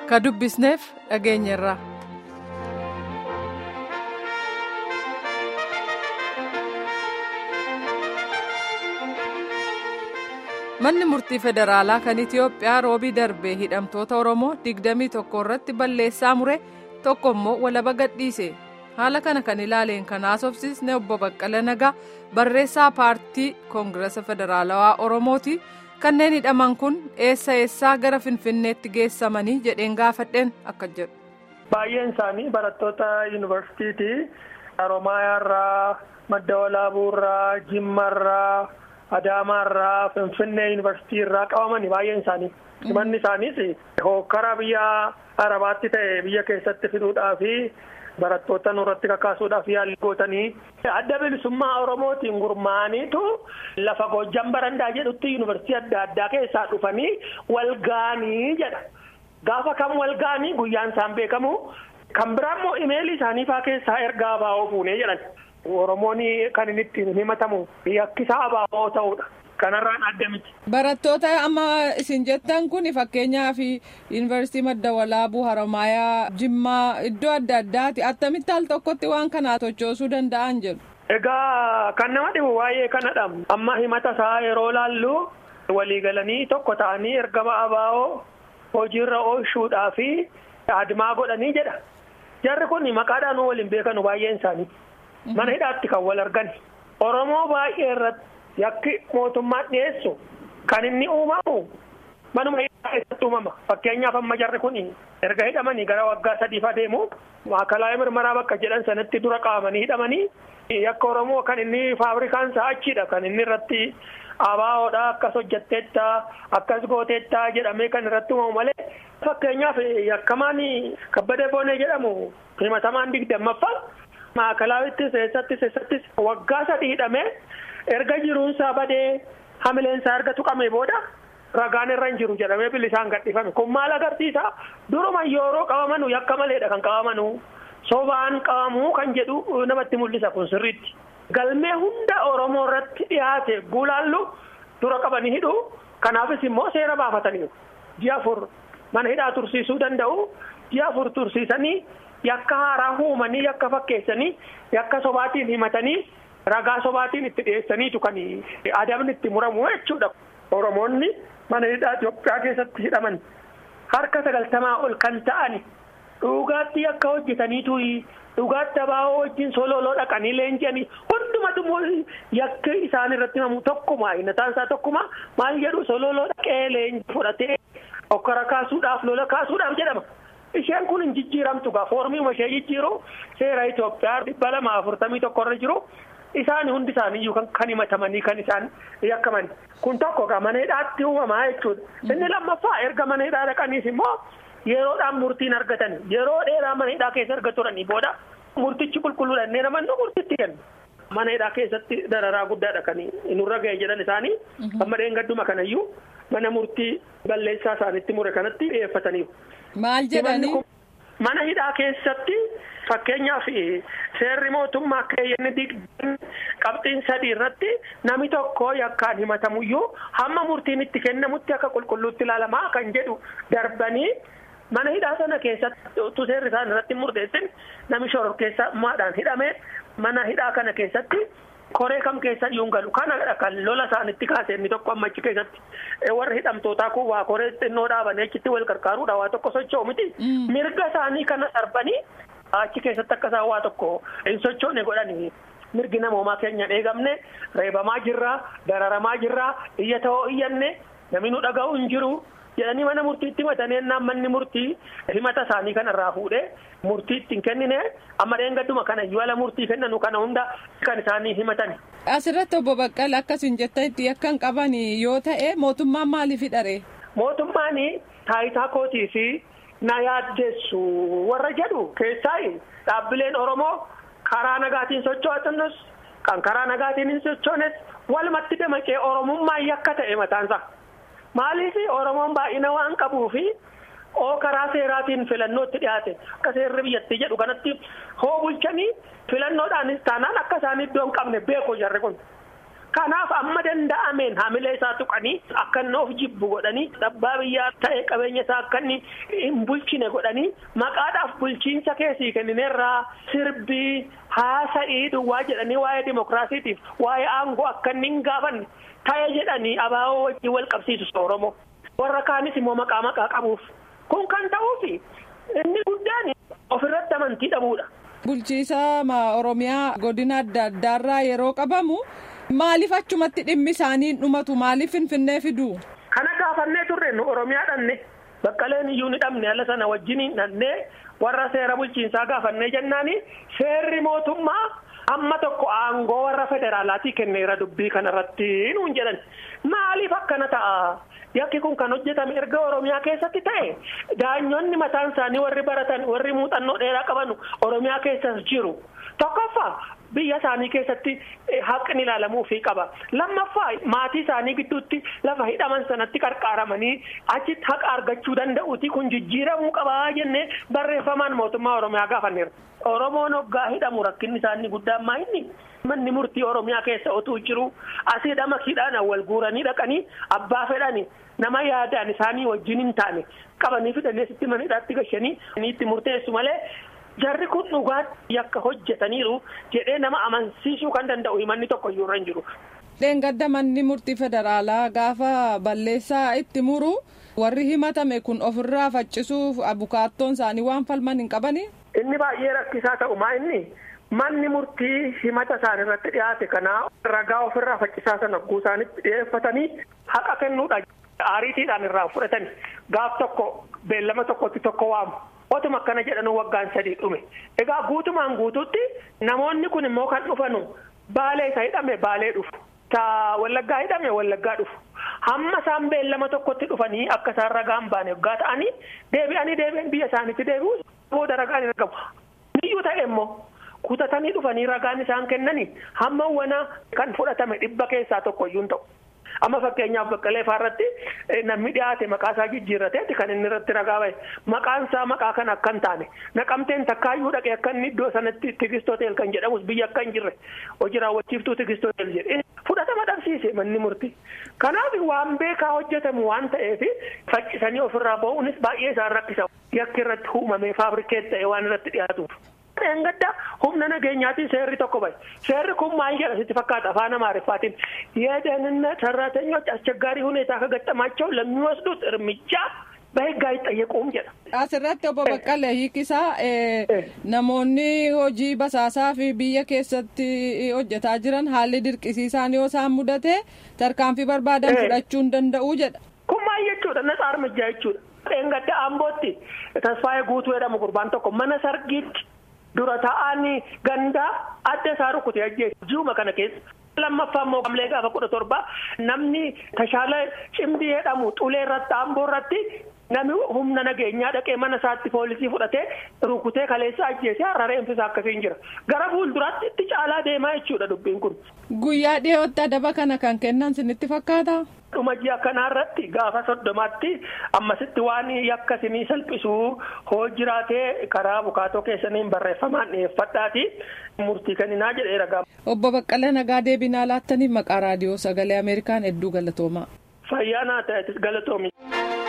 ka dubbisneef dhageenyerra. manni murtii federaalaa kan itiyoophiyaa roobii darbee hidhamtoota oromoo 21 irratti balleessaa mure tokko immoo walaba gadhiise haala kana kan ilaaleen kan haasofsiisne obbo baqqala nagaa barreessaa paartii koongirasa federaalawaa oromooti kanneen hidhaman kun eessa eessaa gara finfinneetti geessamanii jedheen gaafadheen akka jedhu. baay'een isaanii barattoota yuunivarsiitiiti haromaayaarraa madda walaabuurraa jimmaarraa. Adaamaarraa Finfinnee yuunivarsiitii irraa qabamanii baay'een isaanii. Manni isaaniis hokkara biyya Arabaatti ta'e biyya keessatti fiduudhaa fi barattoota nurratti kakaasuudhaaf yaalii gootanii. Adda bilisummaa Oromootiin gurmaa'aniitu lafa Goojjan Barandaa jedhutti yuunivarsiitii adda addaa keessaa dhufanii wal ga'anii jedha. Gaafa kam wal ga'anii guyyaan isaan beekamu. Kan biraa immoo imeelii isaanii fa'aa keessaa ergaa abaa'oo fuunee jedhan. Oromoon kan inni ittiin himatamu yakkisaa abaa'oo ta'uudha. Kanarraan adda miti. Barattoota amma isin jettan kun fakkeenyaaf yuunivarsiitii madda walaabuu haromaayaa jimmaa iddoo adda addaati attamitti al tokkotti waan kanaa tochoosuu danda'an jedhu. Egaa kan nama dhibu waa'ee kanadha. Amma himata isaa yeroo laallu waliigalanii tokko ta'anii ergama abaa'oo hojiirra oolchuudhaa fi adimaa godhanii jedha. Jarri kun maqaadhaan waliin beekanu baay'een isaanii. Mana hidhaatti kan wal argan Oromoo baay'ee irratti yakki mootummaan dhiyeessu kan inni uumamu manuma hidhaa keessatti uumama. Fakkeenyaaf amma jarri kun erga hidhamanii gara waggaa sadiif adeemu maakalaayii mirmaraa bakka jedhan sanatti dura qabamanii hidhamanii yakka Oromoo kan inni faabrikaan isaa achiidha kan inni irratti abaahoodha akkas hojjetteetta akkas gooteetta jedhamee kan irratti uumamu malee fakkeenyaaf yakkamaan kabbadee boonee jedhamu himatamaan digdammaffaa. Maakalaawittis eessattis eessattis waggaa sadii hidhamee erga jiruunsaa badee hamileensaa erga tuqamee booda ragaan irra hin jiru jedhamee bilisaan gadhiifame kun maal agarsiisa duruma yeroo qabamanu yakka maleedha kan qabamanu sobaan qabamuu kan jedhu namatti mul'isa kun sirriitti. Galmee hunda Oromoo irratti dhiyaate gulaallu dura qabanii hidhu kanaafis immoo seera baafataniiru ji'a afur mana hidhaa tursiisuu danda'u ji'a afur tursiisanii. Yakka haaraa uumanii yakka fakkeessanii yakka sobaatiin himatanii ragaa sobaatiin itti dhiyeessaniitu kan adabni itti muramu jechuudha. Oromoonni mana hidhaa Itoophiyaa keessatti hidhaman harka sagaltamaa ol kan ta'ani dhugaatti yakka hojjetaniitu dhugaatti abaa'oo wajjin sololoo dhaqanii leenji'anii hundumatu yakka isaan irratti himamu tokkuma innataan isaa tokkuma maal jedhu sololoo dhaqee leenji fudhatee okkara kaasuudhaaf lola kaasuudhaaf jedhama. Isheen kun hin jijjiiramtu gaa foormiima ishee jijjiiru seera Itoophiyaa dhibba lama afurtamii tokko irra jiru isaan hundi isaaniiyyuu kan himatamanii kan isaan yakkaman kun tokko gaa mana hidhaatti uumamaa jechuudha. Inni lammaffaa erga mana hidhaa dhaqaniis immoo yeroodhaan murtiin argatan yeroo dheeraa mana hidhaa keessa erga turanii booda murtichi qulqulluudha inni namannu murtitti kennu. Mana hidhaa keessatti dararaa guddaadha kan nurra ga'e jedhan isaanii amma dheengadduma kanayyuu mana murtii balleessaa isaanitti mure kanatti dhiyeeffataniiru. Maal jedhanii? Mana hidhaa keessatti fakkeenyaaf seerri mootummaa keeyyanni digdami qabxiin sadii irratti namni tokko yakkaan himatamuyyuu hamma murtiin itti kennamutti akka qulqulluutti ilaalamaa kan jedhu darbanii mana hidhaa sana keessatti utuu seerri isaan irratti murteessin namni shororkeessummaadhaan hidhamee mana hidhaa kana keessatti. Koree kam keessa iyyuu galu kana kan lola isaanitti kaase inni tokko amma achi keessatti warri hidhamtootaa kun waa koree xinnoo dhaabanii achitti wal gargaaruudha waa tokko socho'u miti. Mirga isaanii kana darbanii achi keessatti akka isaan waa tokko hin sochoone godhanii mirgi namoomaa keenya eegamne reebamaa jirra dararamaa jirra iyya ta'oo iyyanne namni nu dhaga'u hin jiru. jedhanii mana murtiitti himatanii ennaan manni murtii himata isaanii kanarraa fuudhee murtii ittiin kennine amma dheengadduma kana iyyuu murtii kennanu kana hunda kan isaanii himatan. Asirratti obbo Baqqala akkasiin jettanitti akkan qaban yoo ta'e mootummaan maaliif hidhare? Mootummaan taayitaa kootii fi na yaaddeessu warra jedhu keessaa dhaabbileen Oromoo karaa nagaatiin socho'atanis kan karaa nagaatiin hin sochoones walumatti damaqee Oromummaa yakka ta'e mataansa. Maaliif Oromoon baay'ina waan qabuu fi oo karaa seeraatiin filannootti dhiyaate akka seerri biyyattii jedhu kanatti hoo bulchanii filannoodhaanis taanaan akka isaan iddoo hin qabne beeku jarri kun. Kanaaf amma danda'ameen hamilee isaa tuqanii akka inni of jibbu godhanii abbaa biyyaa ta'e qabeenya isaa akka inni hin bulchine godhanii maqaadhaaf bulchiinsa keessii kennineerraa sirbii haasa'ii duwwaa jedhanii waa'ee dimokiraasiitiif waa'ee aangoo akka inni hin gaafanne ta'e jedhanii abaaboo wajjin wal qabsiisu Oromoo. Warra kaanis immoo maqaa maqaa qabuuf kun kan ta'uufi inni guddaan ofirratti amantii dhabuudha. Bulchiisa Oromiyaa godina adda addaarraa yeroo qabamu. Maaliif achumatti dhimmi isaanii dhumatu maaliif finfinnee fidu? Kana gaafannee turre nu Oromiyaa dhanne baqqaleen iyyuu ni dhabne ala sana wajjin dhannee warra seera bulchiinsaa gaafannee jennaani seerri mootummaa amma tokko aangoo warra federaalaatii kenneera dubbii kanarratti nuun jedhan maaliif akkana ta'a? Yakki kun kan hojjetame erga Oromiyaa keessatti ta'e daanyonni mataan isaanii warri baratan warri muuxannoo dheeraa qaban Oromiyaa keessas jiru tokkoffaa. biyya isaanii keessatti haqni ilaalamuufii qaba lammaffaa maatii isaanii gidduutti lafa hidhaman sanatti qarqaaramanii achitti haqa argachuu danda'uuti kun jijjiiramuu qabaa jennee barreeffamaan mootummaa oromiyaa gaafanneera. oromoon hoggaa hidhamu rakkinni isaanii guddaan maa inni manni murtii oromiyaa keessa otuu jiru asii dhamakiidhaan wal guuranii dhaqanii abbaa fedhani nama yaadaan isaanii wajjin hin taane qabanii fidanii asitti manidhaatti gashanii itti murteessu malee. Jarri kun dhugaatti yakka hojjetaniiru jedhee nama amansiisuu kan danda'u himanni tokko iyyuu irra hin jiru. Dheengadda manni murtii federaalaa gaafa balleessaa itti muru warri himatame kun ofirraa faccisuuf abukaattoon isaanii waan falman hin qabanii. Inni baay'ee rakkisaa ta'u maa inni manni murtii himata isaan irratti dhiyaate kanaa ragaa ofirraa faccisaa sana guusaanitti dhiyeeffatanii haqa kennuudha. Aariitiidhaan irraa fudhatani gaaf tokko beellama tokkotti tokko waamu. Otuma akkana jedhanu waggaan sadii dhume egaa guutumaan guutuutti namoonni kun immoo kan dhufanu baalee isa hidhame baalee dhufu ta wallaggaa hidhame wallaggaa dhufu hamma isaan beellama tokkotti dhufanii akka isaan ragaan baane waggaa ta'anii deebi'anii deebi'an biyya isaaniitti deebi'u booda ragaan hin argamu. Niyyuu ta'e immoo kutatanii dhufanii ragaan isaan kennanii hamma wana kan fudhatame dhibba keessaa tokko iyyuu hin ta'u. Amma fakkeenyaaf baqqalee faarratti namni dhiyaate maqaa isaa jijjiirrateeti kan inni irratti ragaa bahe maqaan isaa maqaa kan akka hin taane naqamteen takkaayyuu dhaqee akka inni iddoo sanatti tigistootel kan jedhamus biyya akka hin jirre hojii raawwachiiftuu tigistootel jedhee fudhatama dhabsiise manni murtii. Kanaaf waan beekaa hojjetamu waan ta'eef faccisanii ofirraa ba'uunis baay'ee isaan rakkisa yakki irratti uumamee faabrikeet ta'e waan irratti dhiyaatuuf. Dheengadda humna nageenyaatiin seerri tokko bahe seerri kun maal jedha sitti fakkaata afaan amaariffaatiin የደህንነት ሰራተኞች አስቸጋሪ ሁኔታ ከገጠማቸው ለሚወስዱት እርምጃ በህግ አይጠየቁም jedha. Asirratti obbo Baqqalee hiikisaa namoonni hojii basaasaa fi biyya keessatti hojjetaa jiran haalli dirqisiisaan yoo isaan mudate tarkaanfii barbaadan fudhachuu hin danda'u jedha. Kun maal jechuudha natsaa armijjaa jechuudha. Dheengadda Ambootti Tasfaayee Guutuu jedhamu gurbaan tokko mana sargiitti dura taa'anii gandaa adda isaa rukute ajjeesu ji'uma kana keessa. lammaffaa immoo gamlee gaafa kudha torba namni tashaala cimdii jedhamu xulee irratti amboo irratti namni humna nageenyaa dhaqee mana isaatti poolisii fudhatee rukutee kaleessa ajjeesee har'a reenfisa akkasiin jira gara fuulduraatti itti caalaa deemaa jechuudha dubbiin kun. Guyyaa dhiyootti adaba kana kan kennan sinitti fakkaata. Dhuma ji'a kanarratti gaafa soddomaatti ammasitti waan yakka sinii salphisuu hoo jiraatee karaa bukaatoo keessaniin barreeffamaan dhiyeeffadhaati murtii kenninaa jedheera gaafa. Obbo Baqqalee Nagaa deebinaa laattaniif maqaa raadiyoo sagalee Ameerikaan hedduu galatoomaa. Fayyaa naa ta'e galatoomi.